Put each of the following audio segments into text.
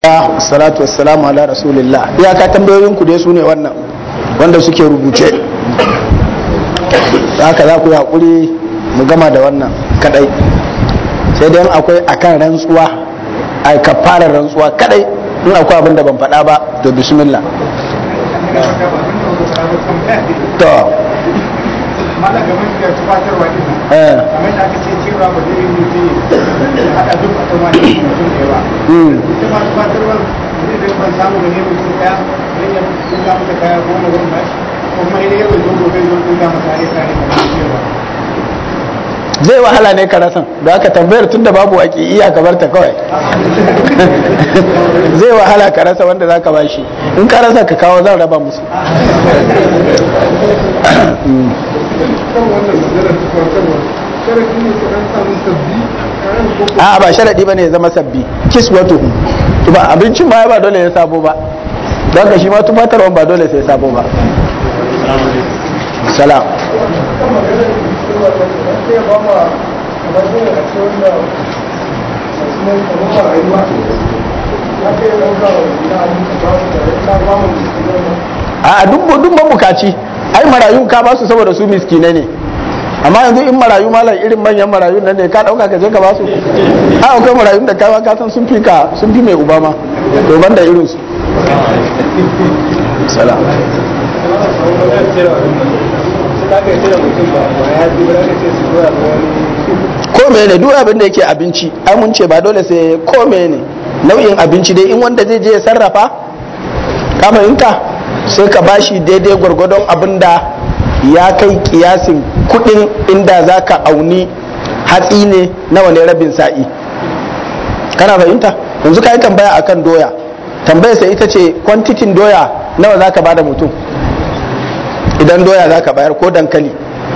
salatu wassalamu ala rasulillah iyaka tambayoyin ku dai su ne wannan wanda suke rubuce haka za ku yi haƙuri mu gama da wannan kadai sai dai akwai akan rantsuwa a kafarar rantsuwa kadai in akwai abin da ban faɗa ba to bismillah to mana game da tufatarwa din nan kamar da aka ce cewa ba zai yi mutum ya haɗa duk a tuma da mutum ɗaya ba ita ma tufatarwa zai zai ban samu da ne mutum ɗaya zai iya tuka masa kaya goma zan ba shi ko kuma idan yau zo gobe zo tuka masa ne kare kamar cewa zai wahala ne ka rasan da aka tambayar tun da babu waƙi iya ka barta kawai zai wahala ka rasa wanda za ka ba shi in ka rasa ka kawo zan raba musu a ba sharaɗi ba ne ya zama sabbi kis wato ba abincin ma ba dole ya sabo ba don ka shi ma tumatarwan ba dole sai sabo ba salam a duk duk mabukaci ai marayu ka ba su saboda su miskinai ne amma yanzu in marayu malam irin manyan marayu nan ne ka dauka ka je ka ba su a akwai marayu da kawa ka san sun fi ka sun fi mai uba ma to banda irin su salam ko ne duk abin da yake abinci ai mun ce ba dole sai ko ne nau'in abinci dai in wanda zai je ya sarrafa ka fahimta sai ka bashi daidai gwargwadon abin da ya kai kiyasin kudin inda za ka auni hatsi ne nawa ne rabin sa'i kana fahimta yanzu ka yi tambaya akan doya tambayar sai ita ce kwantitin doya nawa za ka bada mutum idan doya za ka bayar ko dankali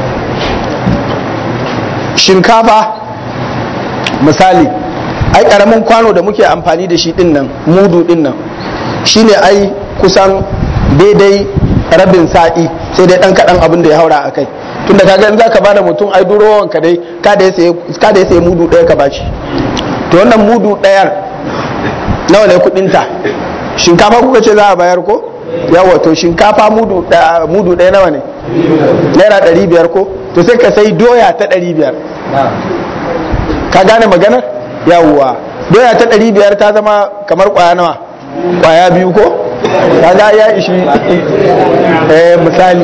shinkafa misali ai karamin kwano da muke amfani da shi din nan mudu din nan shine ai kusan daidai rabin sa'i sai dai dan kadan abin da ya haura a kai tunda kaga in zaka bada mutum ai durowan ka dai ka da ya sayi mudu daya ka bashi to wannan mudu dayar nawa ne kudin ta shinkafa kuka ce za a bayar ko yawa to shinkafa mudu mudu daya nawa ne naira ɗari biyar ko to sai ka sai doya ta ɗari biyar ka gane maganar yawwa doya ta ɗari biyar ta zama kamar kwaya nawa kwaya biyu ko kaga ya ishi eh misali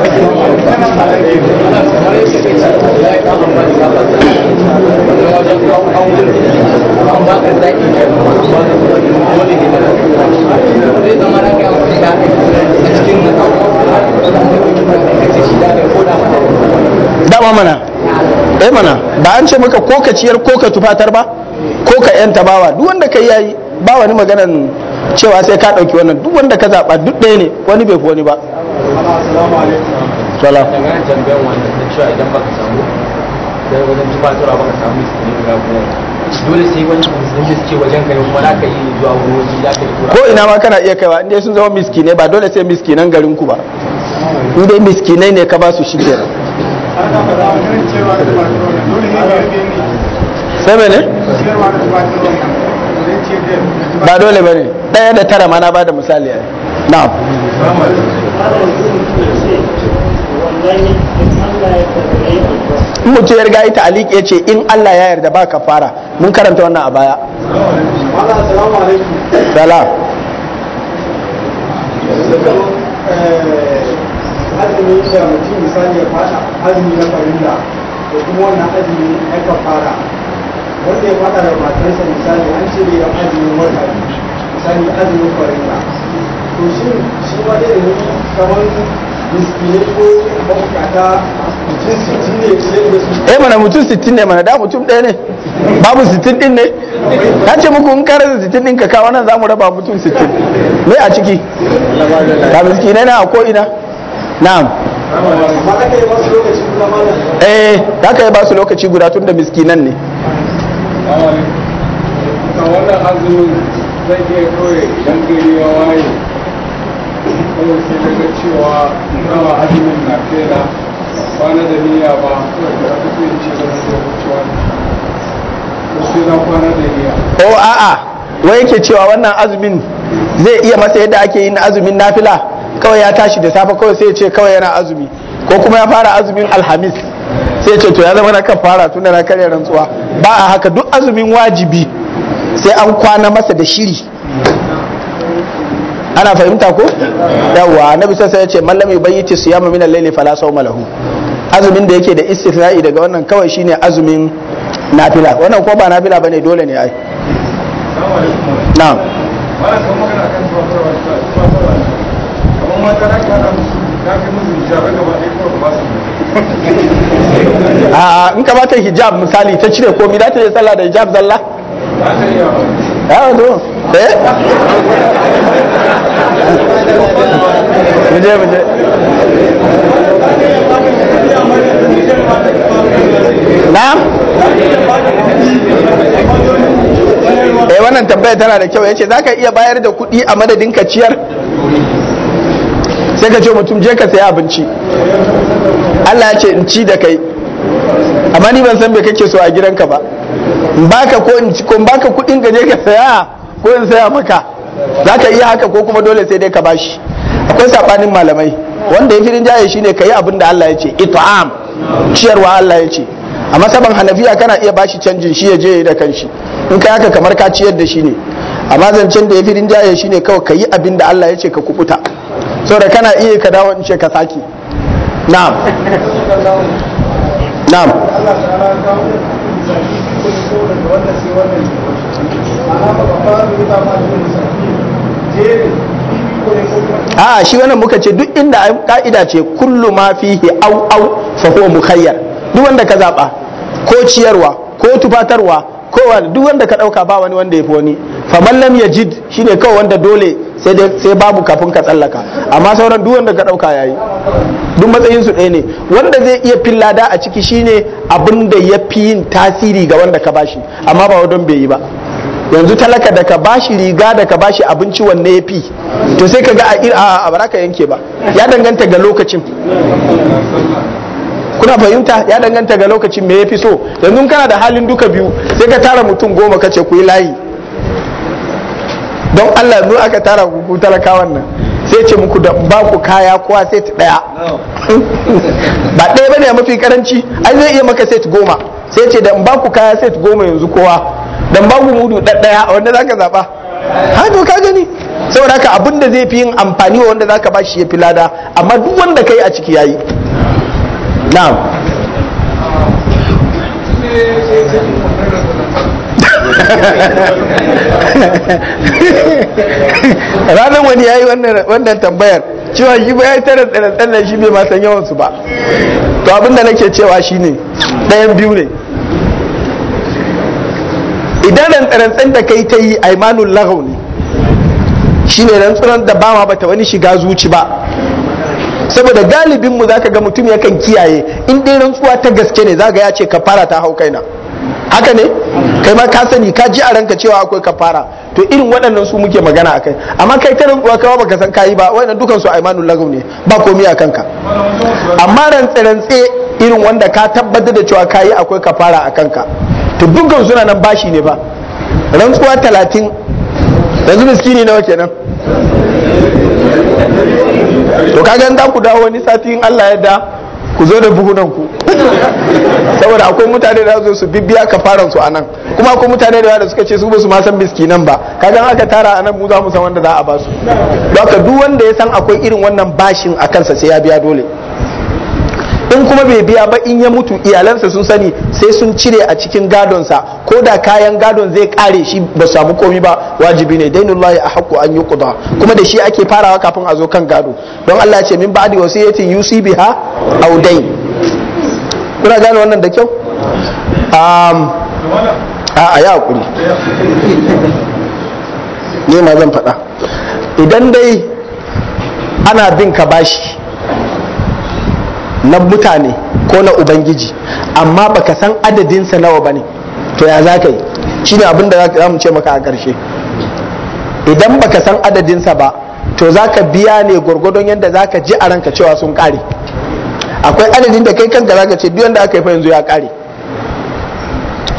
dama mana eh mana ba an ce maka ko ka ciyar ko ka tufatar ba ko ka yanta bawa duk wanda ka yayi ba wani maganan cewa sai ka ɗauki wannan duk wanda ka zaɓa duk ɗaya ne wani bai fi wani ba sala dangane tambayan wannan na cewa idan baka samu da wajen tufatarwa baka samu miskini guda goma dole sai wani musulmi da suke wajen kai kuma za ka yi zuwa wani waje za ka yi tura ko ina ma kana iya kaiwa inda sun zama miskinai ba dole sai miskinan garin ku ba in dai miskinai ne ka ba su shi kenan sai mene ba dole ba ne ɗaya da tara ma na ba da misali ne na'am in mutum ya riga ita alik ya ce in Allah ya yarda ba ka fara mun karanta wannan a baya salam azumi da mutum misali ya fada azumi na farilla da kuma wannan azumi na kafara wanda ya fada da matarsa misali an ce da azumin wata misali azumin farilla to shi shi ma da ne kamar miskine ko mabukata mutum sittin ne ce da su eh mana mutum 60 ne mana da mutum ɗaya ne babu 60 din ne na ce muku in kare da 60 din ka kawo nan zamu raba mutum 60 me a ciki ka miskinai na a ko ina na'am amma aka yi masu lokaci kuma mana eh za ka yi ba su lokaci guda tun da miskinan ne kan wannan azumin zai iya kawai idan gari ya waye kawai sai daga cewa nawa azumin na fela kwana da niyya ba kawai da aka ce ce da zai wucewa ko sai na kwana da niyya o a'a wai yake cewa wannan azumin zai iya masa yadda ake yin azumin nafila kawai ya tashi da safe kawai sai ya ce kawai yana azumi ko kuma ya fara azumin alhamis sai ya ce to ya zama na kan fara tunda na karya rantsuwa ba a haka duk azumin wajibi sai an kwana masa da shiri ana fahimta ko yawa annabi sai ya ce man lam yubayyiti siyama min al-layli fala sawma lahu azumin da yake da istithna'i daga wannan kawai shine azumin nafila wannan ko ba nafila bane dole ne ai na'am Malam kan magana kan tuwatarwa tuwatarwa kamar mata da kana musu ya fi musu hijabai gaba ɗaya kawai ba su a in ka bata hijab misali ta cire komai za ta yi sallah da hijab zalla za ta iya ya to eh muje muje na'am eh wannan tambaya tana da kyau yace zaka iya bayar da kuɗi a madadin ka ciyar sai ka ce mutum je ka saya abinci Allah ya ce in ci da kai amma ni ban san me kake so a gidanka ba in baka ko in ci ko in baka kuɗin ka je ka saya ko in saya maka zaka iya haka ko kuma dole sai dai ka bashi akwai sabanin malamai wanda ya fi rinjaye shine kayi abin da Allah ya ce it'am ciyarwa Allah ya ce a masaban hanafiya kana iya bashi canjin shi ya je ya yi da kanshi in kai haka kamar ka ciyar da shi ne amma zancen da ya fi rinjaye shine kawai kayi abin da Allah ya ce ka kubuta saboda kana iya ka dawo in ce ka saki na'am na'am Allah ta'ala ya kawo misali ko ko daga wannan sai wannan ana ba ba ba da ma da misali jere bibi ko ne ko kuma a shi wannan muka ce duk inda ai ka'ida ce kullu ma fihi au au fa huwa mukhayyar duk wanda ka zaba ko ciyarwa ko tufatarwa ko wani duk wanda ka dauka ba wani wanda ya fi wani fa man lam yajid shine kawai wanda dole sai dai sai babu kafin ka tsallaka amma sauran duk wanda ka dauka yayi duk matsayin su ɗaya ne wanda zai iya fillada a ciki shine abin da ya fi yin tasiri ga wanda ka bashi amma ba wadon bai yi ba yanzu talaka da ka bashi riga da ka bashi abinci wanne ya fi to sai ka ga a ir- a a baraka yanke ba ya danganta ga lokacin kuna fahimta ya danganta ga lokacin me ya fi so yanzu in kana da halin duka biyu sai ka tara mutum goma ka ce ku yi layi don Allah yanzu aka tara ku ku talakawan nan sai ce muku da ba ku kaya kowa set daya ba ɗaya bane a mafi karanci ai zai iya maka set goma sai ce da in ba ku kaya set goma yanzu kowa dan ba ku mudu ɗaya wanda zaka zaba ha to ka gani saboda haka abin da zai fi yin amfani wa wanda zaka ba shi ya fi lada amma duk wanda kai a ciki yayi na'am ranar wani ya yi wannan tambayar cewa shi ba ya yi tara tsare shi bai ma san yawansu ba to abinda nake cewa shine ɗayan biyu ne idan rantsarantsan da kai ta yi aimanun lagau ne shine rantsuran da ba ma bata wani shiga zuci ba saboda galibinmu za ka ga mutum yakan kiyaye in dai rantsuwa ta gaske ne za ga ya ce kafara ta hau kaina haka ne kai ma ka sani ka ji a ranka cewa akwai kafara to irin waɗannan su muke magana a kai amma kai ta rantsuwa kawai baka san kayi ba waɗannan dukan su aimanul lagaw ne ba komai a kanka amma rantse rantse irin wanda ka tabbatar da cewa kayi akwai kafara a kanka to dukkan suna nan bashi ne ba rantsuwa talatin yanzu miskini nawa kenan to kaga da ku dawo wani sati in Allah ya da ku zo da buhunan ku saboda akwai mutane da zo su bibbiya kafaran su anan kuma akwai mutane da da suka ce su ba su ma san miskinan ba kaga in aka tara anan mu za mu san wanda za a ba su don haka duk wanda ya san akwai irin wannan bashin a kansa sai ya biya dole in kuma bai biya ba in ya mutu iyalansa sun sani sai sun cire a cikin gadonsa ko da kayan gadon zai kare shi ba samu komi ba wajibi ne dainullahi a haƙƙo an yi kuda kuma da shi ake farawa kafin a zo kan gado don Allah ce min ba'di wasiyatin yusi biha aw dain kuna gane wannan da kyau um, a a ya hakuri ne ma zan faɗa idan dai ana bin ka bashi na mutane ko na ubangiji amma baka san adadinsa nawa bane to ya za ka yi shine abin da za mu ce maka a ƙarshe idan baka san adadinsa ba to za ka biya ne gwargwadon yadda za ka ji a ranka cewa sun ƙare akwai adadin da kai kanka za ka ce duk yadda aka yi fa yanzu ya ƙare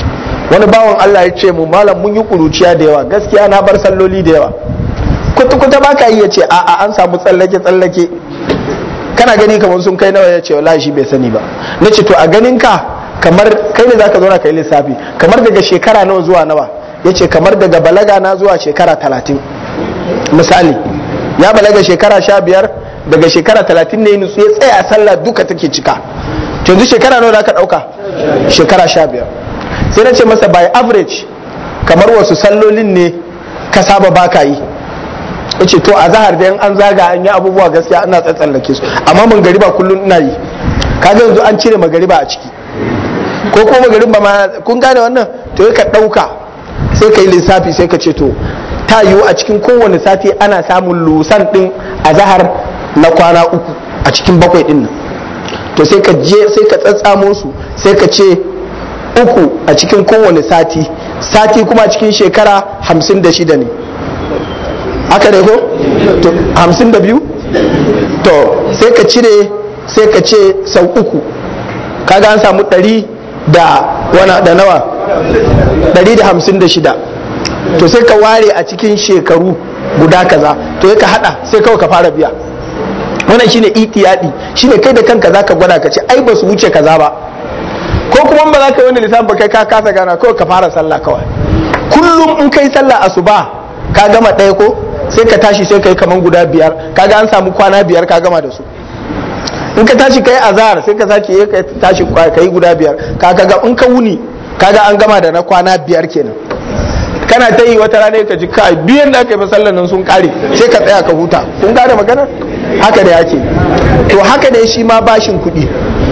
wani bawan Allah ya ce mu malam mun yi kuruciya da yawa gaskiya na bar salloli da yawa kuta kuta ba ka iya ce a'a an samu tsallake tsallake kana gani kamar sun kai nawa ya ce wallahi shi bai sani ba na ce to a ganin ka kamar kai ne zaka zo na kai lissafi kamar daga shekara nawa zuwa nawa ya ce kamar daga balaga na zuwa shekara talatin misali ya balaga shekara sha biyar daga shekara talatin ne nutsu ya tsaya sallah duka take cika yanzu shekara nawa ka ɗauka shekara sha biyar sai na ce masa by average kamar wasu sallolin ne ka saba baka yi ya ce to a zahar da an zaga an yi abubuwa gaskiya ana tsatsallake su amma magariba kullum ina yi kaga yanzu an cire magariba a ciki ko kuma magariba ma kun gane wannan to ka ɗauka sai ka yi lissafi sai ka ce to ta yiwu a cikin kowane sati ana samun lusan ɗin a zahar na kwana uku a cikin bakwai ɗin nan to sai ka je sai ka tsatsamo su sai ka ce uku a cikin kowane sati sati kuma a cikin shekara hamsin da shida ne haka ne ko to hamsin da biyu to sai ka cire sai ka ce sau uku kaga an samu ɗari da wana da nawa ɗari da hamsin da shida to sai ka ware a cikin shekaru guda kaza to ka hada sai kawai ka fara biya wannan shine itiyadi shine kai da kanka zaka gwada ka ce ai ba su wuce kaza ba ko kuma ba za ka yi wani lissafin ba kai ka kasa gana kawai ka fara sallah kawai kullum in kai sallah asuba ka gama ɗaya ko sai ka tashi sai ka yi kaman guda biyar kaga an samu kwana biyar ka gama da su in ka tashi kai azhar sai ka sake yi ka tashi ka yi guda biyar kaga ga in ka wuni kaga an gama da na kwana biyar kenan kana ta yi wata rana ka ji kai biyan da aka yi masallan nan sun kare sai ka tsaya ka huta kun gane magana haka da yake to haka ne shi ma bashin kuɗi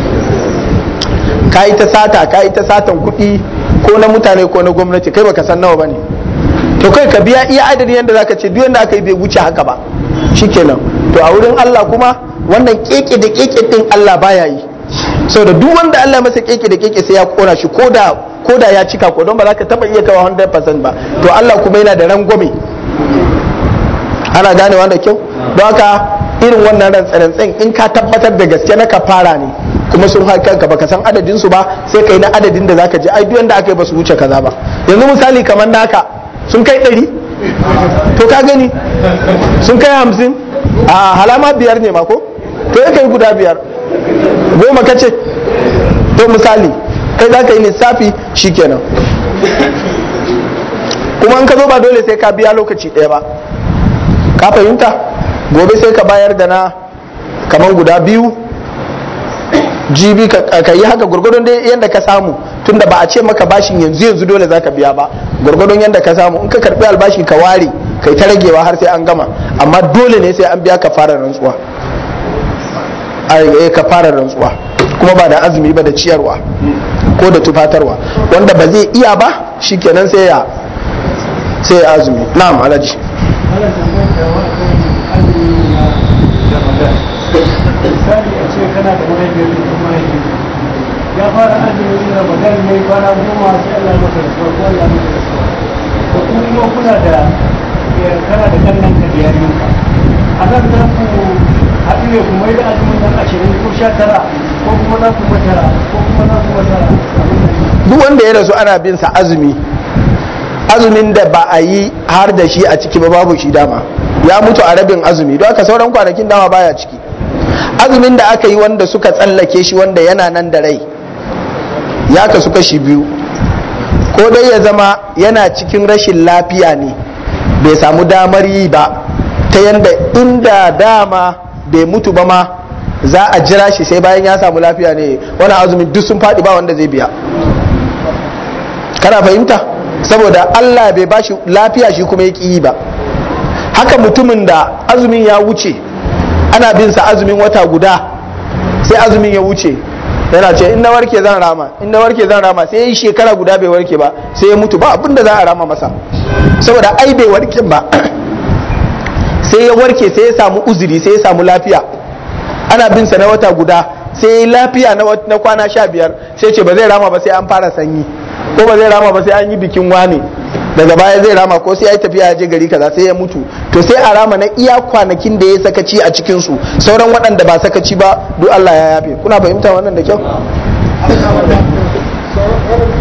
ka yi ta sata ka yi ta satan kuɗi ko na mutane ko na gwamnati kai baka san nawa bane to kai ka biya iya adadin yadda zaka ce duk yadda aka yi bai wuce haka ba shikenan to a wurin Allah kuma wannan keke da keke din Allah baya yi saboda duk wanda Allah masa keke da keke sai ya kona shi koda koda ya cika ko don ba za ka taba iya kawo 100% ba to Allah kuma yana da rangwame ana gane wanda kyau don haka irin wannan rantsarantsen in ka tabbatar da gaske na kafara ne kuma sun haƙa ka baka san adadin su ba sai kai na adadin da zaka je ai duk yanda aka yi ba su wuce kaza ba yanzu misali kamar naka sun kai ɗari to ka gani sun kai hamsin a halama biyar ne ma ko to ya kai guda biyar goma ka ce to misali kai za ka yi lissafi shikenan kuma in ka zo ba dole sai ka biya lokaci ɗaya ba ka fahimta gobe sai ka bayar da na kamar guda biyu jibi ka yi haka gwargwadon dai yadda ka samu tunda ba a ce maka bashin yanzu yanzu dole za ka biya ba gwargwadon yadda ka samu in ka karbi albashi ka ware kai ta ragewa har sai an gama amma dole ne sai an biya ka fara rantsuwa a ka fara rantsuwa kuma ba da azumi ba da ciyarwa ko da tufatarwa wanda ba zai iya ba shikenan sai ya sai ya azumi na'am alaji misali a ce kana da mahaifiyar da mahaifi ya fara azumin ramadan ne kwana goma sai Allah masa rasuwa ko Allah masa rasuwa ko kuma kuna da kana da kannan ka da yarinka a nan za ku haɗu ne kuma yi da azumin nan ashirin ko sha tara ko kuma za ku matara ko kuma za ku matara duk wanda ya rasu ana bin sa azumi azumin da ba a yi har da shi a ciki ba babu shi dama ya mutu a rabin azumi don haka sauran kwanakin dama baya ciki azumin da aka yi wanda suka tsallake shi wanda yana nan da rai ya kasu kashi biyu ko dai ya zama yana cikin rashin lafiya ne bai samu damar yi ba ta yanda inda dama bai mutu ba ma za a jira shi sai bayan ya samu lafiya ne wani azumin duk sun faɗi ba wanda zai biya kana fahimta saboda Allah bai bashi lafiya shi kuma ya yi ba haka mutumin da azumin ya wuce ana bin sa azumin wata guda sai azumin ya wuce yana ce in na warke zan rama in na warke zan rama sai ya yi shekara guda bai warke ba sai ya mutu ba abin da za a rama masa saboda ai bai warke ba sai ya warke sai ya samu uzuri sai ya samu lafiya ana bin sa na wata guda sai ya yi lafiya na kwana sha biyar sai ce ba zai rama ba sai an fara sanyi ko ba zai rama ba sai an yi bikin wane daga baya zai rama ko sai ya yi tafiya ya je gari kaza sai ya mutu to sai a rama na iya kwanakin da ya sakaci a cikin su sauran waɗanda ba sakaci ba duk Allah ya yafe kuna fahimta wannan da kyau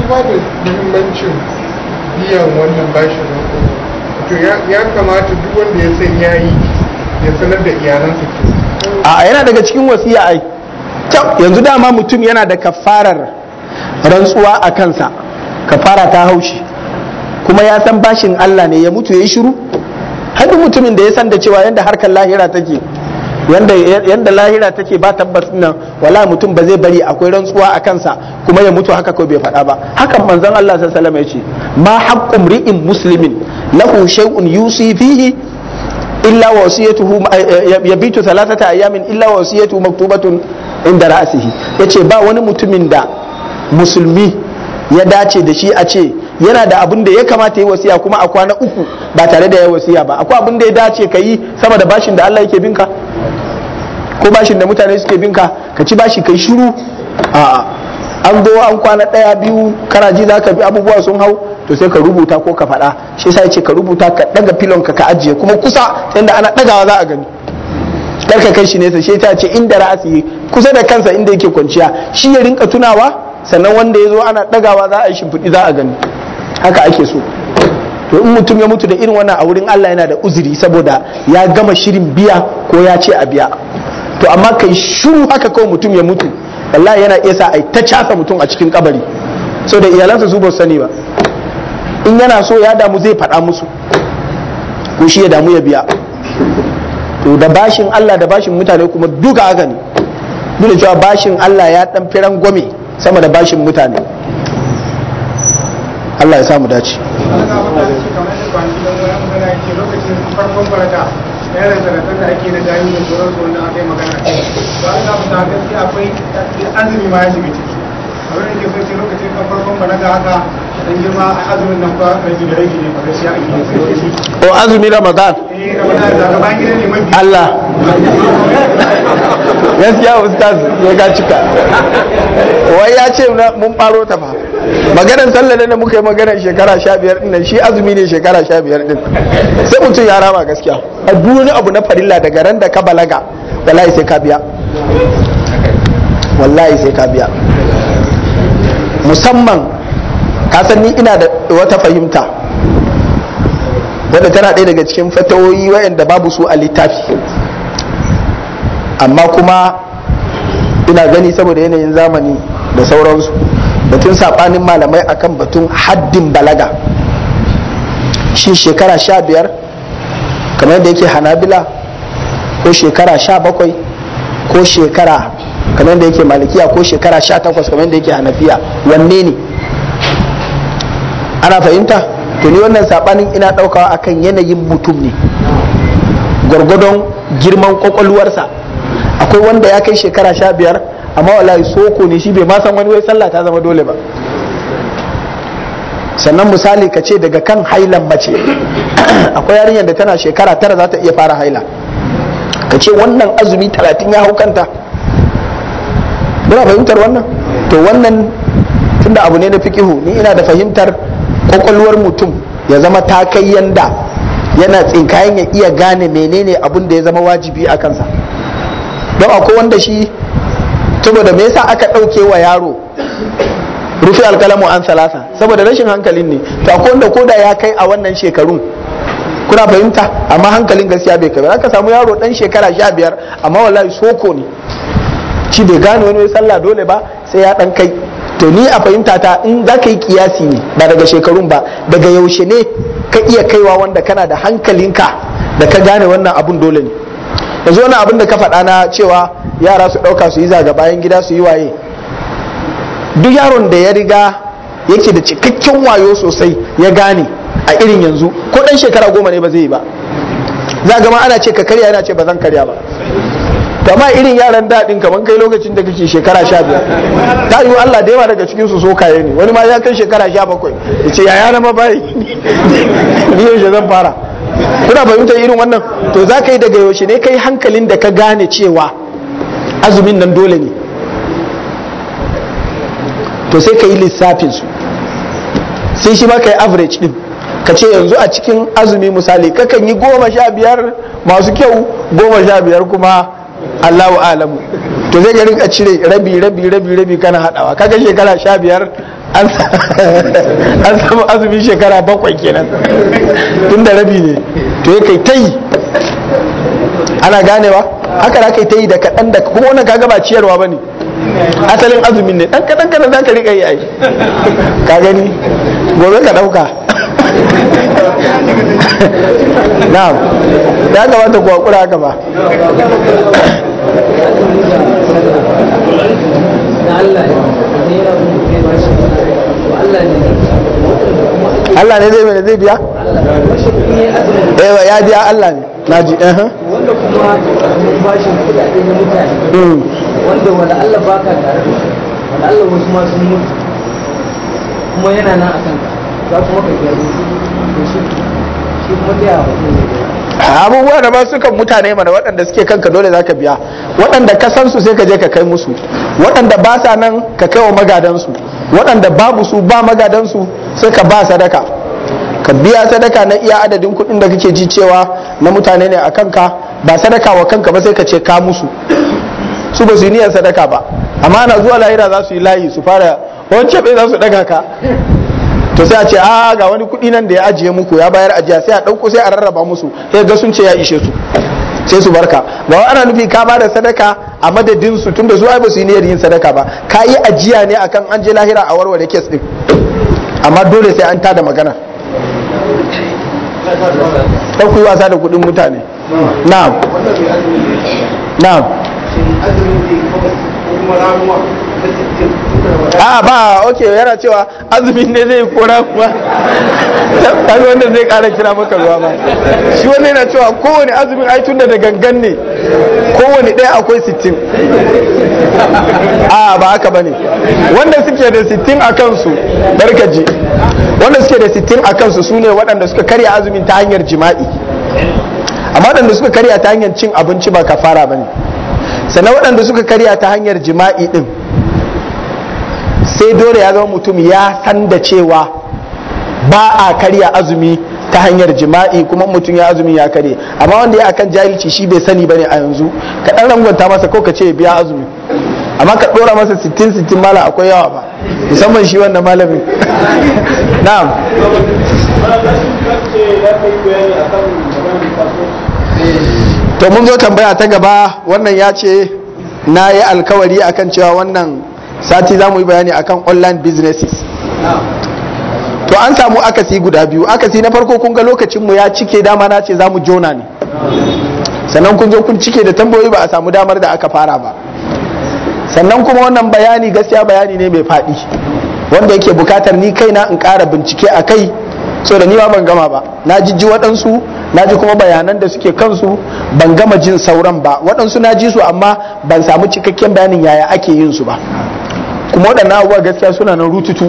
duba da muhimmancin biyan wannan bashin roƙo to ya kamata duk wanda ya san ya yi ya sanar da iyalansa ke a yana daga cikin wasiya ai kyau yanzu dama mutum yana da kafarar rantsuwa a kansa kafara ta haushi kuma ya san bashin Allah ne ya mutu ya yi shiru hadin mutumin da ya san da cewa yadda harkar lahira take yanda yanda lahira take ba tabbas nan wala mutum ba zai bari akwai rantsuwa a kansa kuma ya mutu haka ko bai faɗa ba hakan manzon Allah sallallahu alaihi wasallam ya ce ma haqqu mri'in muslimin lahu shay'un yusi fihi illa wasiyatuhu yabitu thalathata ayamin illa wasiyatuhu maktubatun inda ra'sihi yace ba wani mutumin da musulmi ya dace da shi a ce yana da abin da ya kamata yi wasiya kuma a kwana uku ba tare da ya wasiya ba akwai abin da ya dace ka yi sama da bashin da Allah yake binka ko bashin da mutane suke binka ka ci bashi kai shiru a'a an zo an kwana ɗaya biyu karaji za ka bi abubuwa sun hau to sai ka rubuta ko ka faɗa shi yasa ce ka rubuta ka ɗaga filon ka ka ajiye kuma kusa ta yadda ana ɗagawa za a gani kar ka kai shi nesa shi ta ce inda ra'asi kusa da kansa inda yake kwanciya shi ya rinka tunawa sannan wanda ya zo ana ɗagawa za a yi shimfiɗi za a gani haka ake so to in mutum ya mutu da irin wannan a wurin Allah yana da uzuri saboda ya gama shirin biya ko ya ce a biya to amma kai shiru haka kawai mutum ya mutu wallahi yana iya sa ai ta casa mutum a cikin kabari so da iyalansa su ba su sani ba in yana so ya damu zai faɗa musu ko shi ya damu ya biya to da bashin Allah da bashin mutane kuma duka haka ne duk da cewa bashin Allah ya dan firan gwame sama da bashin mutane Allah ya samu dace farkon barata yaran zarafin da ake na gani da sauransu wanda aka yi magana a kai ba a samu ta gaskiya akwai azumi ma ya shiga ciki abin da ke so ce lokacin kan farkon balaga haka dan girma a azumin nan fa rage da rage ne ba gaskiya ake yi sai shi o azumi ramadan eh ramadan da gaban gidan ne mafi Allah gaskiya ustaz ya ga cika wai ya ce na- mun faro ta fa maganar sallah da muka yi maganar shekara sha biyar din nan shi azumi ne shekara sha biyar din sai mutum ya rama gaskiya a duk wani abu na farilla daga ran da ka balaga wallahi sai ka biya wallahi sai ka biya musamman ka san ni ina da wata fahimta wadda tana ɗaya daga cikin fatawoyi wayanda babu su a littafi amma kuma ina gani saboda yanayin zamani da sauransu batun saɓanin malamai akan batun haddin balaga shi shekara sha biyar kamar yadda yake hanabila ko shekara sha bakwai ko shekara kamar yadda yake malikiya ko shekara sha takwas kamar yadda yake hanafiya wanne ne ana fahimta to ni wannan saɓanin ina ɗaukawa akan yanayin mutum ne gwargwadon girman kwakwalwarsa akwai wanda ya kai shekara sha biyar amma wallahi soko ne shi bai ma san wani wai sallah ta zama dole ba sannan misali ka ce daga kan hailan mace akwai yarinyar da tana shekara tara za ta iya fara haila ka ce wannan azumi talatin ya hau kanta muna fahimtar wannan to wannan tunda abu ne na fikihu ni ina da fahimtar kwakwalwar mutum ya zama ta kai yanda yana tsinkayen ya iya gane menene abun da ya zama wajibi a kansa don akwai wanda shi saboda me yasa aka ɗauke wa yaro rufe alkalamu an salasa saboda rashin hankalin ne to akwai wanda koda ya kai a wannan shekarun kuna fahimta amma hankalin gaskiya bai kai ba aka samu yaro dan shekara sha biyar amma wallahi soko ne shi bai gane wani sallah dole ba sai ya dan kai to ni a fahimta ta in za ka yi kiyasi ne ba daga shekarun ba daga yaushe ne ka iya kaiwa wanda kana da hankalinka da ka gane wannan abun dole ne yanzu wani abin da ka faɗa na cewa yara su ɗauka su yi zaga bayan gida su yi waye duk yaron da ya riga yake da cikakken wayo sosai ya gane a irin yanzu ko ɗan shekara goma ne ba zai yi ba za gama ana ce ka karya yana ce ba zan karya ba to amma irin yaran daɗin kamar kai lokacin da kake shekara sha biyar ta yiwu Allah da yawa daga cikin su so kaye ne wani ma ya kai shekara sha bakwai ya ce yaya na ma bai ni yaushe zan fara kuna fahimtar irin wannan to za ka yi daga yaushe ne kai hankalin da ka gane cewa azumin nan dole ne to sai ka yi lissafin su sai shi ma ka yi average din ka ce yanzu a cikin azumi misali kakan yi goma sha biyar masu kyau goma sha biyar kuma Allahu alamu to zai ga rinka cire rabi rabi rabi rabi kana hadawa kaga shekara sha biyar an an samu azumin shekara bakwai kenan tun da rabi ne to ya kai ta yi ana ganewa haka da kai ta yi da kaɗan da kuma wannan kaga ba ciyarwa ba ne asalin azumin ne ɗan kaɗan kaɗan za ka riƙa yi ai ka gani gobe ka ɗauka na'am ya kamata ku haƙura haka ba Allah ne zai mai zai biya? Eh ya biya Allah ne na ji eh wanda kuma mun bashin kudade na mutane wanda wanda Allah baka tare da shi wanda Allah wasu ma sun mutu kuma yana nan a kanka za kuma ka biya to shi shi kuma ta yawa mutum ne abubuwa da ba su kan mutane mana waɗanda suke kanka dole za ka biya waɗanda ka san su sai ka je ka kai musu waɗanda ba sa nan ka kai wa magadansu waɗanda babu su ba magadansu sai ka ba sadaka ka biya sadaka na iya adadin kuɗin da kake ji cewa na mutane ne a kanka ba sadaka wa kanka ba sai ka ce ka musu su ba su yi niyyar sadaka ba amma na zuwa lahira za su yi layi su fara wancan bai za su daga ka to sai a ce a ga wani kuɗi nan da ya ajiye muku ya bayar ajiya sai a ɗauko sai a rarraba musu sai ga sun ce ya ishe su sai su barka ba wa ana nufi ka ba da sadaka a madadin su tunda su ai ba su yi niyyar yin sadaka ba ka yi ajiya ne akan an je lahira a warware kes din amma dole sai an tada magana ɗan ku yi wasa da kuɗin mutane na'am na'am a ba ok yana cewa azumin ne zai kora kuma kaga wanda zai kara kira maka ruwa ba shi wanda yana cewa kowane azumin ai tunda da gangan ne kowane ɗaya akwai sittin a ba haka bane wanda suke da sittin a kansu barkaji wanda suke da sittin a kansu su ne waɗanda suka karya azumin ta hanyar jima'i amma waɗanda suka karya ta hanyar cin abinci ba kafara bane sannan waɗanda suka karya ta hanyar jima'i ɗin sai dole ya zama mutum ya san da cewa ba a karya azumi ta hanyar jima'i kuma mutum ya azumi ya karye amma wanda ya akan jahilci shi bai sani bane a yanzu ka dan rangwanta masa ko ka ce ya biya azumi amma ka dora masa 60 60 mala akwai yawa ba musamman shi wannan malamin na'am to mun zo tambaya ta gaba wannan ya ce na yi alkawari akan cewa wannan sati za mu yi bayani akan online businesses to an samu akasi guda biyu akasi na farko kun ga lokacinmu ya cike dama na ce za mu jona ne sannan kun zo kun cike da tambayoyi ba a samu damar da aka fara ba sannan kuma wannan bayani gaskiya bayani ne mai faɗi wanda yake bukatar ni kaina in ƙara bincike a kai so da ni ma ban gama ba na jijji waɗansu na ji kuma bayanan da suke kansu ban gama jin sauran ba waɗansu na ji su amma ban samu cikakken bayanin yaya ake yin su ba kuma waɗannan abubuwa gaskiya suna nan rututu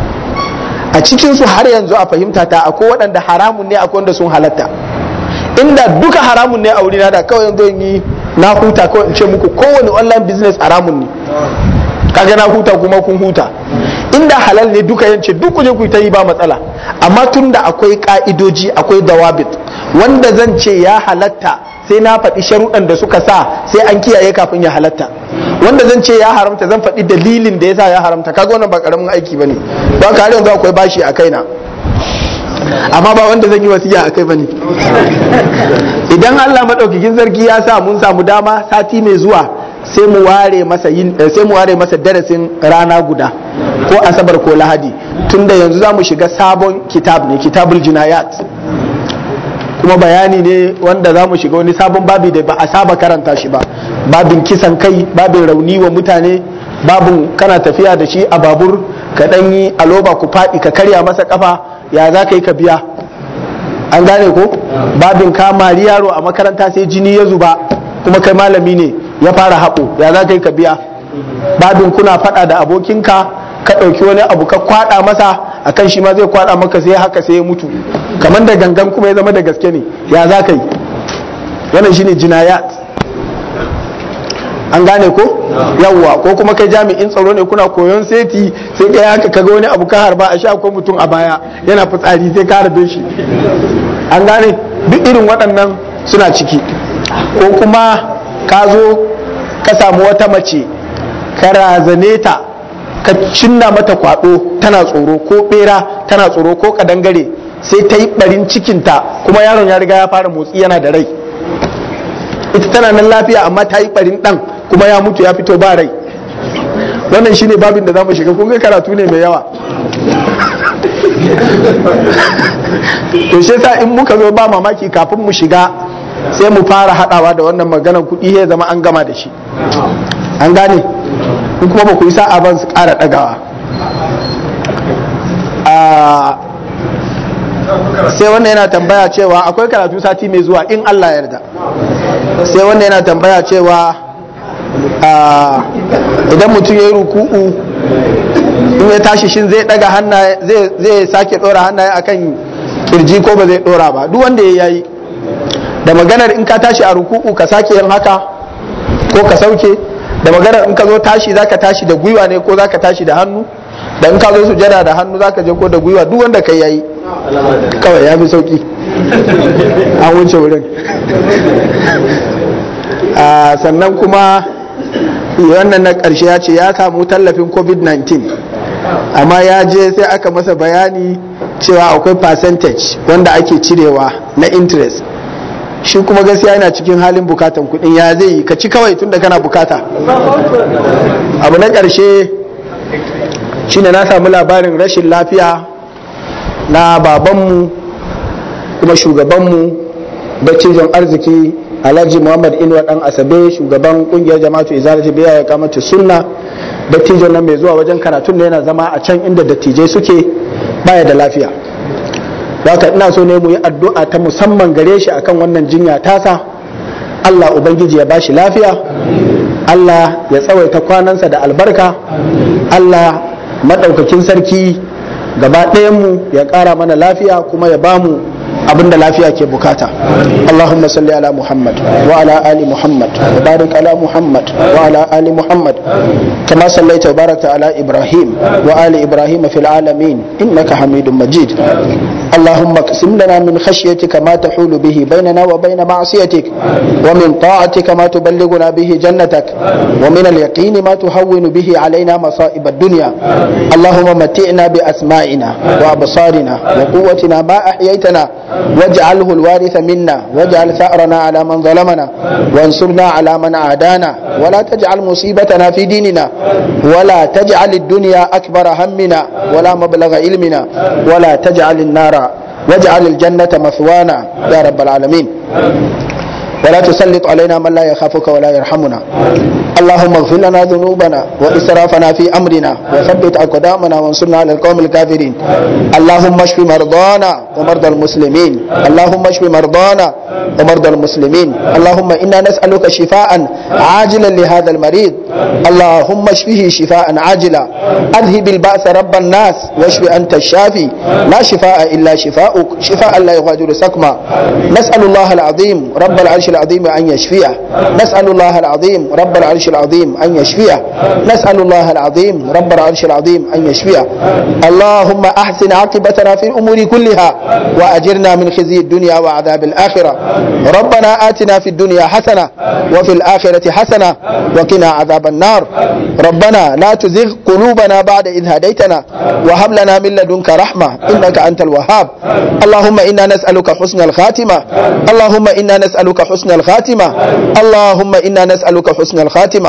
a cikinsu har yanzu a fahimta ta akwai waɗanda haramun ne akwai wanda sun halatta inda duka haramun ne a wurina da kawai yanzu yi na huta kawai in ce muku kowane online business haramun ne kaga na huta kuma kun huta inda halal ne duka yance duk kuje ku ta yi ba matsala amma tunda akwai ka'idoji akwai dawabit wanda zan ce ya halatta sai na faɗi sharuɗan da suka sa sai an kiyaye kafin ya halatta wanda zan ce ya haramta zan faɗi dalilin da ya sa ya haramta kaga wannan ba karamin aiki bane don ka yanzu akwai bashi a kaina amma ba wanda zan yi wasiya a kai bane idan Allah madaukakin sarki ya sa mun samu dama sati mai zuwa sai mu ware masa yin sai mu ware masa darasin rana guda ko asabar ko lahadi tunda yanzu za mu shiga sabon kitab ne kitabul jinayat kuma bayani ne wanda za mu shiga wani sabon babi da ba a saba karanta shi ba babin kisan kai babin rauni wa mutane babin kana tafiya da shi a babur ka dan yi aloba ku faɗi ka karya masa kafa ya za ka yi ka biya an gane ko babin ka mari yaro a makaranta sai jini ya zuba kuma kai malami ne ya fara haɓo ya za ka yi ka biya babin kuna faɗa da abokinka ka ɗauki wani abu ka kwaɗa masa akan shi ma zai kwaɗa maka sai haka sai ya mutu kamar da gangan kuma ya zama da gaske ne ya za ka yi wannan shine jinayat an gane ko yawwa ko kuma kai jami'in tsaro ne kuna koyon seti sai kai haka kaga wani abu ka harba a sha ko mutum a baya yana fitsari sai ka harbe shi an gane duk irin waɗannan suna ciki ko kuma ka zo ka samu wata mace ka razane ta ka cinna mata kwado tana tsoro ko bera tana tsoro ko kadangare sai ta yi barin cikinta kuma yaron ya riga ya fara motsi yana da rai ita tana nan lafiya amma ta yi barin dan kuma ya mutu ya fito ba rai wannan shine babin da za mu shiga kun ga karatu ne mai yawa to shi yasa in muka zo ba mamaki kafin mu shiga sai mu fara hadawa da wannan maganar kuɗi ya zama an gama da shi an gane in kuma ba ku yi sa'a ban su ƙara ɗagawa sai wannan yana tambaya cewa akwai karatu sati mai zuwa in Allah ya yarda sai wannan yana tambaya cewa idan mutum ya yi ruku'u in ya tashi shin zai daga hannaye zai sake dora hannaye akan kirji ko ba zai dora ba duk wanda ya yi da maganar in ka tashi a ruku'u ka sake yin haka ko ka sauke da maganar in ka zo tashi zaka tashi da gwiwa ne ko zaka tashi da hannu da in ka zo sujada da hannu zaka je ko da gwiwa duk wanda kai yayi kawai ya fi sauki an wuce wurin sannan kuma wannan na ƙarshe ya ce ya samu tallafin covid-19 amma ya je sai aka masa bayani cewa akwai percentage wanda ake cirewa na interest shi kuma gaskiya yana cikin halin bukatan kudin ya zai yi ka ci kawai tunda kana bukata abu na ƙarshe shine na samu labarin rashin lafiya na babanmu kuma shugabanmu dattijon arziki alhaji muhammad inuwa dan asabe shugaban kungiyar jama'atu izalati biya ya kamata sunna dattijon nan mai zuwa wajen karatun da yana zama a can inda dattijai suke baya da lafiya haka ina so ne mu yi addu'a ta musamman gare shi akan wannan jinya tasa Allah ubangiji ya bashi lafiya Allah ya tsawaita kwanansa da albarka Allah madaukakin sarki gaba mu ya ƙara mana lafiya kuma ya bamu abinda lafiya ke bukata Allahumma salli ala Muhammad wa ala ali Muhammad wa barik ala Muhammad wa ala ali Muhammad kama sallaita wa barakta ala Ibrahim wa ali Ibrahim fil alamin innaka Hamidum Majid اللهم اقسم لنا من خشيتك ما تحول به بيننا وبين معصيتك ومن طاعتك ما تبلغنا به جنتك ومن اليقين ما تهون به علينا مصائب الدنيا اللهم متعنا بأسمائنا وأبصارنا وقوتنا ما أحييتنا واجعله الوارث منا واجعل ثأرنا على من ظلمنا وانصرنا على من عادانا ولا تجعل مصيبتنا في ديننا ولا تجعل الدنيا أكبر همنا ولا مبلغ علمنا ولا تجعل النار واجعل الجنة مثوانا يا رب العالمين ولا تسلط علينا من لا يخافك ولا يرحمنا اللهم اغفر لنا ذنوبنا وإسرافنا في أمرنا وثبت أقدامنا وانصرنا على القوم الكافرين اللهم اشف مرضانا ومرضى المسلمين اللهم اشف مرضانا ومرضى المسلمين اللهم إنا نسألك شفاء عاجلا لهذا المريض اللهم اشفه شفاء عاجلا أذهب البأس رب الناس واشف أنت الشافي لا شفاء إلا شفاءك شفاء لا يغادر سقما نسأل الله العظيم رب العرش العظيم أن يشفيه نسأل الله العظيم رب العرش العظيم أن يشفيه نسأل الله العظيم رب العرش العظيم أن يشفيه اللهم أحسن عاقبتنا في الأمور كلها وأجرنا من خزي الدنيا وعذاب الآخرة ربنا آتنا في الدنيا حسنة وفي الآخرة حسنة وقنا عذاب النار ربنا لا تزغ قلوبنا بعد إذ هديتنا وهب لنا من لدنك رحمة إنك أنت الوهاب اللهم إنا نسألك حسن الخاتمة اللهم إنا نسألك حسن الخاتمة اللهم إنا نسألك حسن الخاتمة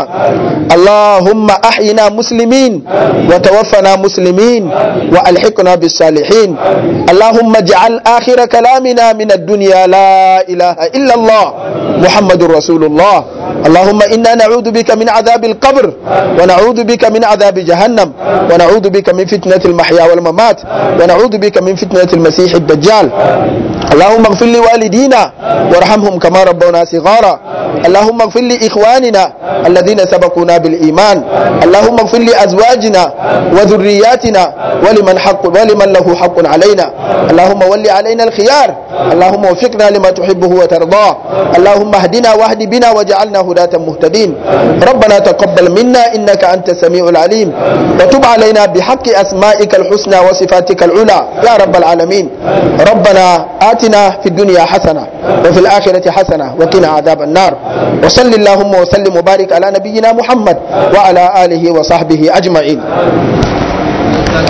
اللهم أحينا مسلمين وتوفنا مسلمين وألحقنا بالصالحين اللهم اجعل آخر كلامنا من الدنيا لا إله إلا الله محمد رسول الله اللهم إنا نعوذ بك من عذاب القبر ونعوذ بك من عذاب جهنم ونعوذ بك من فتنة المحيا والممات ونعوذ بك من فتنة المسيح الدجال اللهم اغفر لوالدينا وارحمهم كما ربونا صغارا اللهم اغفر لإخواننا الذين سبقونا بالإيمان اللهم اغفر لأزواجنا وذرياتنا ولمن حق ولمن له حق علينا اللهم ول علينا الخيار اللهم وفقنا لما تحبه وترضاه اللهم اهدنا واهد بنا واجعلنا هداة مهتدين ربنا تقبل منا إنك أنت السميع العليم وتب علينا بحق أسمائك الحسنى وصفاتك العلى يا رب العالمين ربنا آتنا في الدنيا حسنة وفي الآخرة حسنة وقنا عذاب النار وصل اللهم وسلم وبارك على نبينا محمد وعلى آله وصحبه أجمعين